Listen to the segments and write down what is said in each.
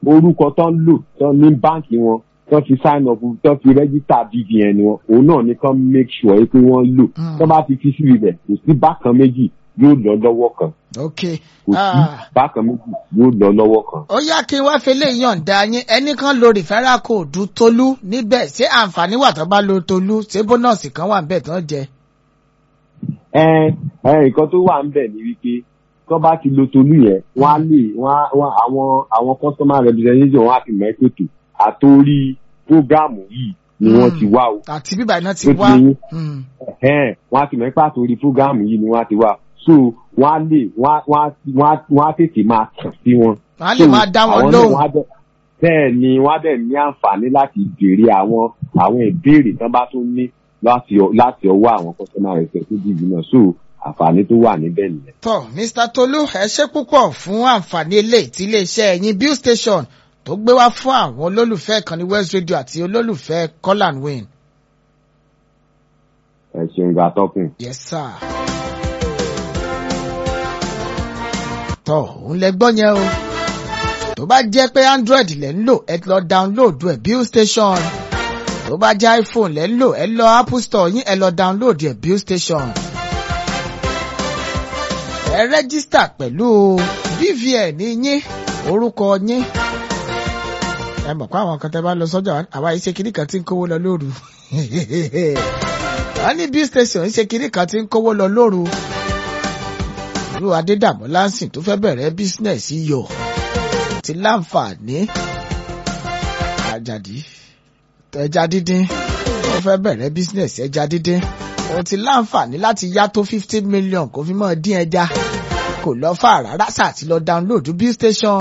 orúkọ tó ń lò tó ní báǹkì wọn tó fi sign up tó fi register BVN wọn òun náà ni kán make sure pé wọ́n lò Mm. tó bá ti fi síbi bẹ̀ kò sí bákan méjì yóò lọ lọ́wọ́ kan ok kò sí Ah, bákan méjì yóò lọ lọ́wọ́ kan. ó yá kí n wá fẹlẹ́ yọ̀ǹda yín ẹnì kan lo referral code tolú níbẹ̀ ṣé àǹfààní wà tó bá lo tolú ṣé bónọ́ọ̀sì kan wà níbẹ̀ tán jẹ. ẹ ẹ nǹkan tó wà ń bẹ̀ ni wípé tó bá ti lo tolú yẹn wọ́n á lè wọ́n á wọ́n àwọn àwọn customer representative wọ́n á fi mọ̀ ẹ́ pètò àtòrí prógáàmù yìí ni wọ́n Mm. ti wá o. àti bíbá iná ti Ó ti wá. yé yín. Mm. Ẹ̀hẹ́n, wọ́n á ti mọ̀ ẹ́ pé àtòrí prógáàmù yìí ni wọ́n á ti wá so wọ́n á lè wọ́n á wọ́n á wọ́n á wọ́n á tètè máa kàn sí wọn. wọ́n á lè So, máa dá wọn àwọn náà lóhùn. wọ́n á dẹ̀- bẹ́ẹ̀ ni wọ́n á dẹ̀ ní àǹfààní láti béèrè àwọn àwọn ìbéèrè tán bá tún ní láti ọ- láti ọwọ́ àwọn customer representative náà so àǹfààní tó wà níbẹ̀ nìyẹn. tọ́ mr tolú ẹ ṣé púpọ̀ fún àǹfààní eléyìí tí iléeṣẹ́ ẹ̀yin bill station tó gbé wá fún àwọn olólùfẹ́ ìkànnì west radio àti olólùfẹ́ call and win. ẹ ṣeun gba tọkùn. yes sir. tọ́ òun lẹ gbọ́ yẹn o tó bá jẹ́ pé android lẹ́ ń lò ẹ lọ download ẹ̀ bill station tó bá jẹ́ iphone lẹ́ ń lò ẹ lọ apple store yín ẹ lọ download ẹ̀ bill station ẹ rẹ́gísítà pẹ̀lú bvn yín orúkọ yín ẹ mọ̀ pé àwọn kan tẹ́ bá lọ sọ́jà àwa yìí ṣe kinní kan tí ń kówó lọ lóru wọ́n ní bill station ń ṣe kinní kan tí ń kówó lọ lóru irú adédàmú lansing tó fẹ́ bẹ̀rẹ̀ bísínẹ̀sì yọ ti láǹfààní àjàdí ẹja dídín ó fẹ́ bẹ̀rẹ̀ bísínẹ̀sì ẹja dídín òun ti láǹfààní láti yá tó fifty million kó fi mọ́ dín ẹja kò lọ fà rárá sáà ti lọ download bill station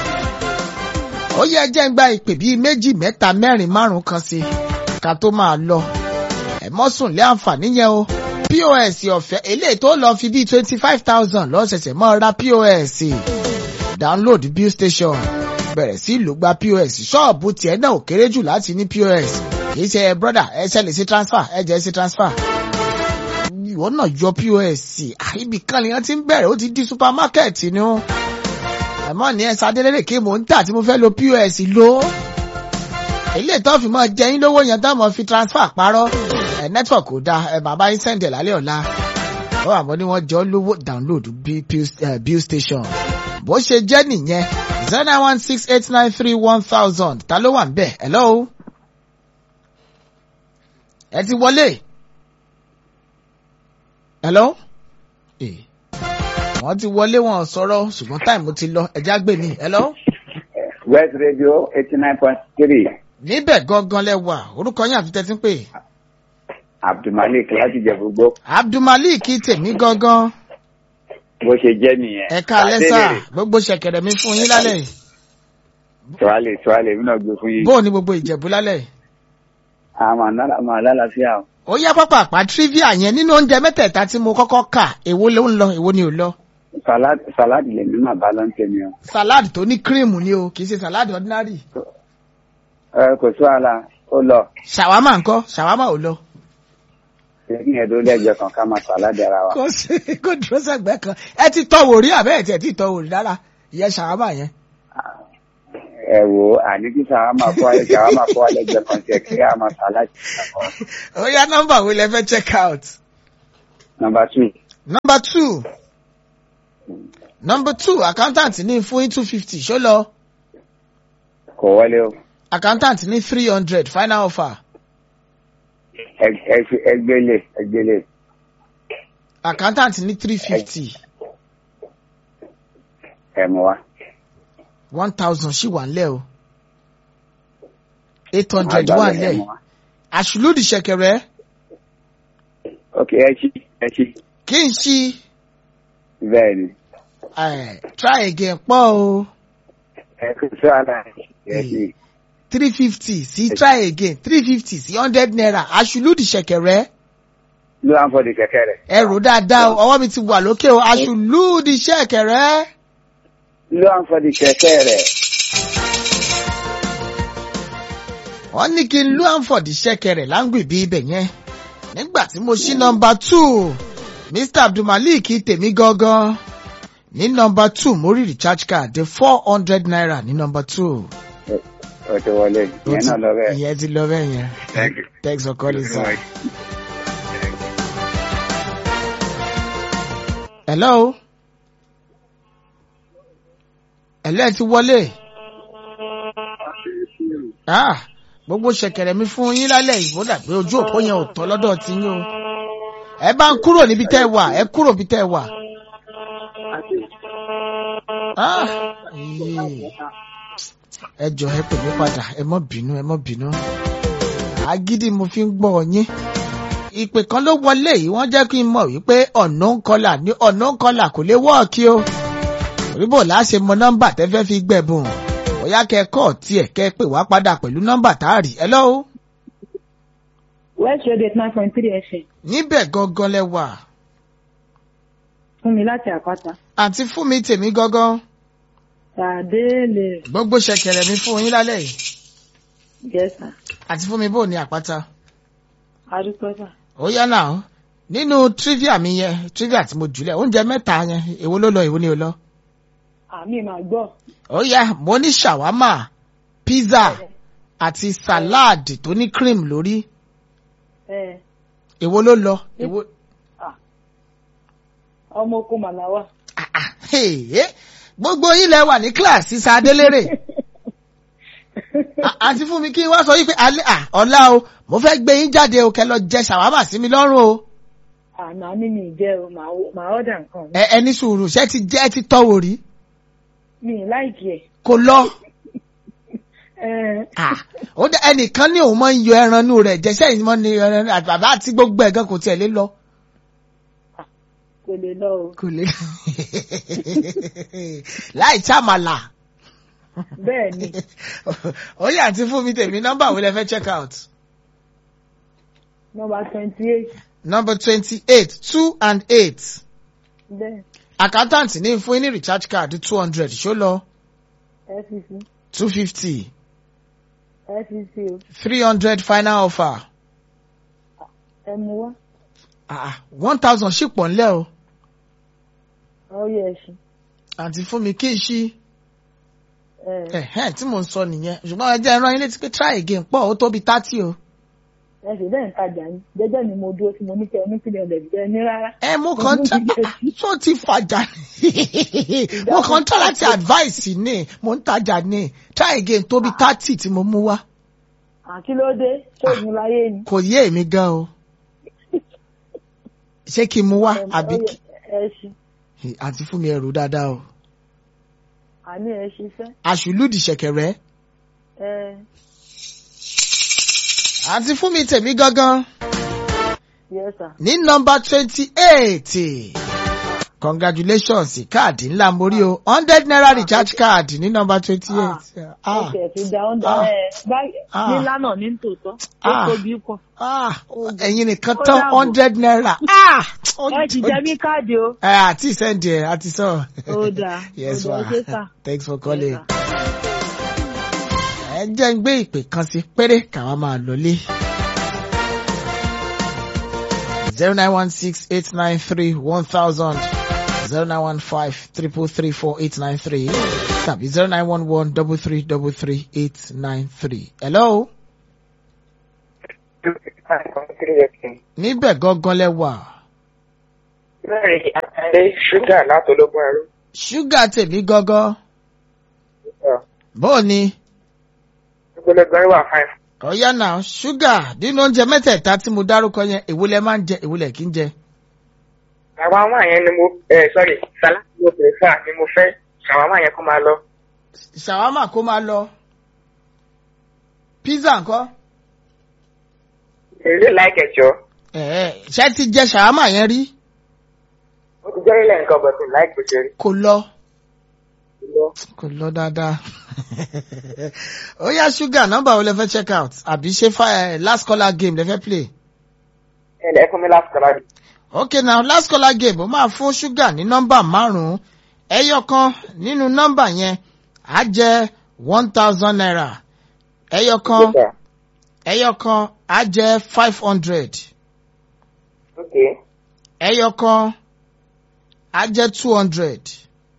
ó yẹ jẹ́ ń gba ìpè bíi méjì mẹ́ta mẹ́rin márùn-ún kan sí ká tó máa lọ ẹ mọ́ sùn lé àǹfààní yẹn o pos ọ̀fẹ́ eléyìí tó lọ fi bíi twenty five thousand lọ́sẹ̀sẹ̀ mọ́ ra pos download bill station bẹ̀rẹ̀ sí lò gba pos ṣọ́ọ̀bù tiẹ̀ náà ò kéré jù láti ní pos kì í ṣe ẹ brother ẹ ṣẹlẹ̀ sí transfer ẹ jẹ́ sí transfer ìwọ náà yọ pos ibì kan lèèyàn ti ń bẹ̀rẹ̀ ó ti di supermarket ni ó àmọ́ ní ẹ sadélérè kí mò ń tà tí mo fẹ́ lo pos lò ó ilé ìtọ́ fi mọ́ jẹ́yìn lówó yẹn tó mọ̀ fi transfer parọ́ ẹ network kò dáa ẹ bàbá yín sẹ́ǹdẹ̀ lálẹ́ ọ̀la ó wà mọ́ ní wọ́n jọ lówó download bí- bill- eh, bill station bó ṣe jẹ́ nìyẹn zero nine one six eight nine three one thousand ta ló wà ń bẹ̀ hello ẹ ti wọlé hello Eh, wọ́n ti wọlé wọn ò sọ̀rọ̀ ṣùgbọ́n táìmù ti lọ ẹ̀já gbè mí hello West Radio eighty nine point three níbẹ̀ gangan lẹ wà orúkọ yín àfi tẹ́tí ń pè Abdulmalik láti jẹ gbogbo abdulmalik tèmi gangan bó ṣe jẹ́ nìyẹn. ẹ̀ka lẹ́sà gbogbo ṣẹ̀kẹ̀rẹ̀ mi fún yín lálẹ́ yìí Tuwale tuwale mi náà gbé fún yín. bó o ní gbogbo ìjẹ̀bú lálẹ́ yìí. Àmà náírà máa lálàáfíà o. ó yá pápá àpá trivia yẹn nínú oúnjẹ mẹ́tẹ̀ẹ̀ta tí mo kọ́kọ́ kà èwo ló ń lọ èwo ni ò lọ. Salad salad lè ní màá bá lọ ń tẹ̀mí o. salad tó ní cream ni o kì í ṣe salad ordinary. Ẹ kò sí wàhálà ó lọ. ṣàwámà ńkọ́ ṣàwámà ò lọ. Lẹ́yìn ẹ̀dọ́ lẹ́gbẹ̀ẹ́ kan ká máa salad ara wa. kò sí kò dúró sẹ́gbẹ́ kan ẹ ti tọ́ wò rí àbẹ́ ẹ̀ tí ẹ ti tọ́ wò rí rárá ìyẹn ṣàwámà yẹn. Ẹ wo àní kí sàrámà kó alẹ́ sàrámà kó alẹ́ gbẹ kan tẹ̀ kí a máa salad. ó yá nọ́mbà wo lẹ fẹ́ check out. Number two. number two number two accountant ní fún two fifty ṣó lọ Kò wọlé o. accountant ní three hundred final offer Ẹ- ẹ fi- Ẹgbẹ́lẹ̀ ẹgbẹ́lẹ̀. accountant ní three fifty Ẹ mọ̀ wá. one thousand ṣì wà nílẹ̀ o eight hundred wà Ẹ nílẹ̀ mọ̀ wá. àṣùlùdì ṣẹ̀kẹ̀rẹ̀ Ok ẹ ṣí ẹ ṣí. kí n ṣí Bẹ́ẹ̀ ni. eh, try again pọ̀ o Ẹ kò sí wàhálà ẹ ṣí. three fifty sí try again three fifty sí hundred naira àṣùlùdì ṣẹ̀kẹ̀rẹ̀ Ló wá ń fọdí kẹ̀kẹ́ rẹ̀. ẹ rò dáadáa o ọwọ́ mi ti wà lókè o àṣùlùdì ṣẹ̀kẹ̀rẹ̀ Ló wá ń fọdí kẹ̀kẹ́ rẹ̀. wọ́n ní kí n lú àǹfọ̀dì ṣẹ̀kẹ̀rẹ̀ láǹgbì bí ibẹ̀ yẹn nígbà tí mo ṣí nọmba two mr abdulmalik tèmi gangan ní nọmba two mo rí recharge card dé four hundred naira ní nọmba two. ó ti wọlé Ó ìyẹn ti- náà lọ bẹ́ẹ̀. ìyẹn ti lọ bẹ́ẹ̀ yẹn. Thank you. thanks for calling sir. hello. hello ẹ ti wọlé. ah gbogbo ṣẹ̀kẹ̀rẹ̀ mi fún yín lálẹ́ yìí bó dà pé ojú òpó yẹn ò tọ́ lọ́dọ̀ tí yín o. ẹ bá ń kúrò níbi tẹ́ ẹ wà ẹ kúrò níbi tẹ́ ẹ wà. Ah, ee. ẹ jọ ẹ pè mí padà ẹ mọ́ bínú ẹ mọ́ bínú. agídí mo fi ń gbọ́ yín. ìpè kan ló wọlé yìí wọ́n jẹ́ kí n mọ̀ wípé ọ̀nà ń kọlà ní ọ̀nà ń kọlà kò lè wọ́ọ̀kì o. òrìbò láṣẹ mọ nọ́mbà tẹ́ fẹ́ fi gbẹ̀bùn bóyá kẹ́ ẹ kọ́ tiẹ̀ kẹ́ ẹ pè wá padà pẹ̀lú nọ́mbà tá a rí ẹ lọ́wọ́. West Radio nine point three FM níbẹ̀ gangan lẹ wà fún mi láti àpáta. àti fún mi tèmi gangan Tàdé lè gbogbo ṣẹ̀kẹ̀rẹ̀ mi fún yín lálẹ́ yìí gẹ̀ẹ́sà. àti fún mi bò ní àpáta. Adúpẹ́sà. ó yá náà nínú trivia mi yẹn trivia tí mo jùlẹ̀ oúnjẹ mẹ́ta yẹn èwo ló lọ èwo ni ò lọ. Àmì màá gbọ́. ó yá mo ní ṣàwámà pizza àti salad tó ní cream lórí Ẹ èwo ló lọ èwo. ọmọ oko Màláwà. Ah, ah, hey, eh, gbogbo yín lẹ wà ní kíláàsì sadélérè À- àǹtí fún mi kí n wá sọ wípé alẹ́ à ọ̀la o mo fẹ́ gbé yín jáde o kẹ́ lọ jẹ ṣàwámà sí mi lọ́rùn o Àná ní mi jẹ́ o, màá wo- màá ọ̀dà nǹkan mi. ẹ ẹ ní sùúrù ṣé ti jẹ́ ti tọ́wò rí Mi ì láìkì ẹ̀. kò lọ. Ẹ Ah, ó dá ẹnìkan ní òun máa ń yọ ẹran inú rẹ̀ jẹ́sẹ́ yìí mọ́ ni ẹran àti bàbá àti gbogbo ẹ̀gán kò tiẹ̀ lé lọ. kò lè lọ o. kò lè láì chàmàlà. Bẹ́ẹ̀ ni, ó yà àti fún mi tèmi nọ́mbà wo lẹ fẹ́ check out. nọmba twenty eight. number twenty eight two and eight. Bẹ́ẹ̀ accountant ní fún yín ní recharge card two hundred ṣó lọ FCC two fifty FCC o. three hundred final offer Ẹ mú wá. one thousand ṣì pọ̀ ńlẹ̀ o. Ọyẹ ẹ̀sìn. àǹtí fún mi kí n ṣí. Ẹ ẹ̀hẹ́n tí mò ń sọ nìyẹn ṣùgbọ́n ẹ jẹ́ ẹran yín létí pé try again pọ̀ ó tóbi thirty o. ẹ sì bẹ́ẹ̀ ń tajà ní. Jẹ́jẹ́ ni mo dúró tí mo ní kẹ́ ẹ ní kílẹ̀ ọ̀dẹ̀ jẹ́ ní rárá. ẹ mo kàn ń tẹ́ tó ti fàjà ni mo kàn ń tọ́ láti advice ni mo ń tajà ni try again tóbi thirty tí mo mú wá Àkí ló dé? Ṣóògùn láyé ni. kò yé èmi gan o ṣé kí n mú wá àbí kí Ẹ̀sìn. àti fún mi ẹrù dáadáa o Àní ẹ̀ ṣiṣẹ́. àṣùlùdì ṣẹ̀kẹ̀rẹ̀ Ẹ àti fún mi tèmi gangan yes sir. ní nọ́mbà twenty eight congratulations káàdì ńlá mórí o hundred naira recharge card ní nọ́mbà twenty eight. ó tiẹ̀ ti da ọ́ndà Ah. ẹ̀ báyìí Ah. nílá náà ní tòótọ́ ó Ah. tóbi pọ̀. Ah, ẹ̀yin nìkan Ó tán dàbọ̀. hundred naira. Ah, ẹ ti jẹ mí káàdì o. Ẹ àti sẹ́ndì ẹ̀ àti sọ. Ó dáa, Yes ó dáa, ma. ṣé sà? Thanks for calling. Yes, sir. Ẹ jẹ́ ń gbé ìpè kan sí péré káwa máa lọlé. zero nine one six eight nine three one thousand zero nine one five triple three four eight nine three tàbí zero nine one one double three double three eight nine three. Hello? Níbẹ̀ gangan lẹ wà. Bẹ́ẹ̀ni, àtàlẹ́ ṣúgà látọlọ́gbọ́n ẹrú. Ṣúgà tèmi gangan. Bóò ni? Gbogbo wà fáìn. Ọ̀yá náà ṣúgà nínú oúnjẹ mẹ́tẹ̀ẹ̀ta tí mo dárúkọ yẹn èwo lẹ máa ń jẹ èwo lẹ kí ń jẹ. Ṣàwámà yẹn ni mo ẹ sọ́rí sàlámù mo pè fà ni mo fẹ́ ṣàwámà yẹn kó máa lọ. Ṣàwámà kó máa lọ. Pizza ńkọ́? Èrè láìkẹ̀ jọ. Ẹ̀ẹ́ ṣé ti jẹ ṣàwámà yẹn rí? Ó ti jẹ́ ilẹ̀ nǹkan bọ̀tún láìpẹ́ ṣe rí. Kò lọ. Lọ. Kò lọ dáadáa. Ó yá ṣúgà nọ́mbà wo lẹ fẹ́ check out? Àbí ṣé fa- eh, last caller game lẹ fẹ́ play? Ẹ lẹ́ fún mi láti kọ́lá rí. Okay now last caller game ó máa fún ṣúgà ní nọ́mbà márùn-ún. Ẹyọ kan nínú nọ́mbà yẹn á jẹ́ one thousand naira. Ẹyọ kan ẹyọ kan á jẹ́ five hundred. Ok. ẹyọ kan á jẹ́ two hundred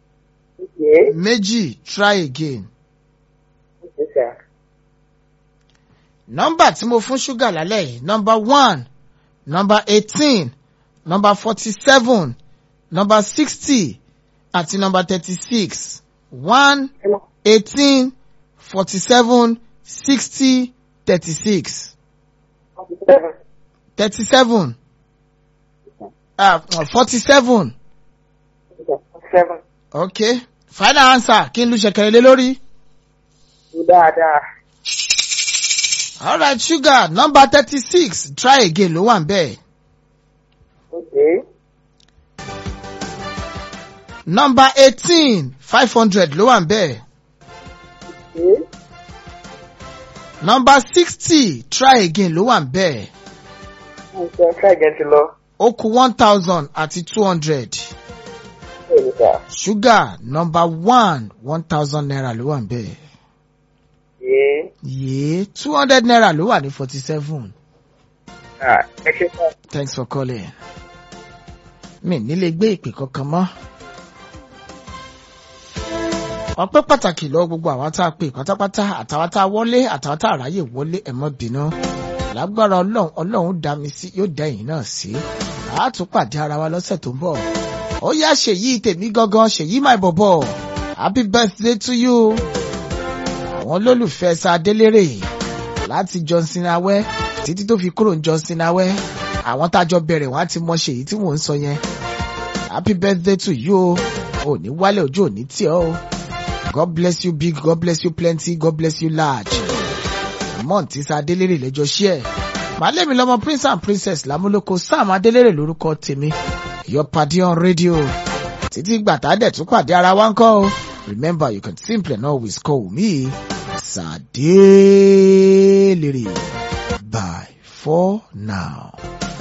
Okay. méjì try again. Okay, sir. nọ́mbà tí mo fún ṣúgà lálẹ́ yìí nọ́mbà one nọ́mbà eighteen nọ́mbà forty seven nọ́mbà sixty àti nọ́mbà thirty six one eighteen forty seven sixty thirty six Seven. thirty seven forty seven Seven. okay final answer kí n lu ṣẹ̀kẹ̀rẹ̀ lé lórí. Dáadáa. alright sugar nọ́mbà thirty six try again ló wà ń bẹ́ẹ̀. Okay. nọ́mbà eighteen five hundred ló wà ń bẹ́ẹ̀. Okay. nọ́mbà sixty try again ló wà ń bẹ́ẹ̀. Okay, try again to lọ. ó kù one thousand àti two hundred. Bẹ́ẹ̀ni, sir. sugar nọ́mbà one one thousand naira ló wà ń bẹ́ẹ̀. Yeah. yéé two hundred naira ló wà ní forty seven. Ah, ẹ ṣe sir. thanks for calling. mi nílé gbé ìpè kankan mọ́. ọpẹ́ pàtàkì lọ gbogbo àwọn tá a pè pátápátá àtàwọn tá a wọlé àtàwọn tá a ráyè wọlé ẹ má bínú. lágbára ọlọ́run ọlọ́run dá mi sí yóò dá ẹ̀yin náà sí. a tún pàdé ara wa lọ́sẹ̀ tó ń bọ̀. ó yá ṣèyí tèmi gangan ṣèyí my bọ̀bọ̀ happy birthday to you. àwọn olólùfẹ́ sa délérè láti johnson awẹ́ títí tó fi kúrò ní johnson awẹ́ àwọn tájọ bẹ̀rẹ̀ wọ́n á ti mọ ṣèyí tí mò ń sọ yẹn happy birthday to you o ò ní wálé ojú ò ní tí ọ o god bless you big god bless you plenty god bless you large mọ́ǹtí sa adélèrè lẹ́jọ́ ṣí ẹ̀ màálẹ́mi lọ́mọ prince and princess lámúlòkọ sam adélèrè lórúkọ tèmi your party on radio títí gbàtà dẹ̀ tún pàdé ara wa ń kọ́ o remember you can simply and always call me sadélèrè bye for now.